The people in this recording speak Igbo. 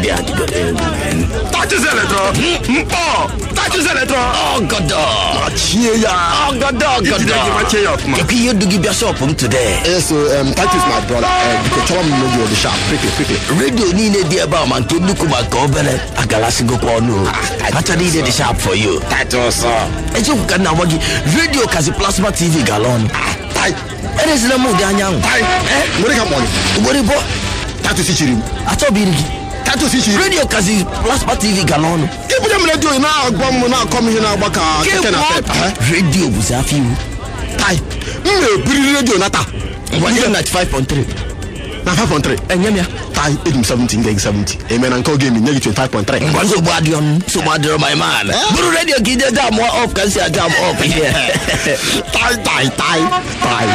ndị adịgoro egwu Touches Electro. Mkpọ. Touches Electro. ọgọdọ Chie ya. ọgọdọ Ijide gị ọgọdọ machie ya ọfụma. ekwe ihe du gị bịa shọpụ m today Yes, so um, Titus, my brother. Uh, because chọrọ m radio dị sharp, quickly, quickly. redio niile dị ebe a ma nke nnukwu ma nke obere agalasịgokwa ọnụ o. hacha niile dị sharp for you Titus. eziokwu ka nna gwa gị redio kazi plasma tv gala ọnụ Tai, erezila m ụdị anyanwụ tai. Nwere ka mkpọrọ. ugboro ịbụọ Titus chiri m. achọbiri gị Titus chiri m. redio kazi plasma tv gala ọnụ Ibunye m redio ị na-agwa m na-akọ m ihe na-agba ka keke na pep. Kekwa redio bụzi afọ iwu Tai, m na-ebiri redio na taa. ngwa nye m 95.3 Na 5.3. enye m ya Tai, eji m 70 nye gị 70. Eme na nke oge emi nye gị 25.3. ngwa nsogbu adịghị ọnụ nsogbu adịrọ my man bụrụ redio ka ije jam ọf ka m si ajam ọf ihe Tai, tai, tai, tai.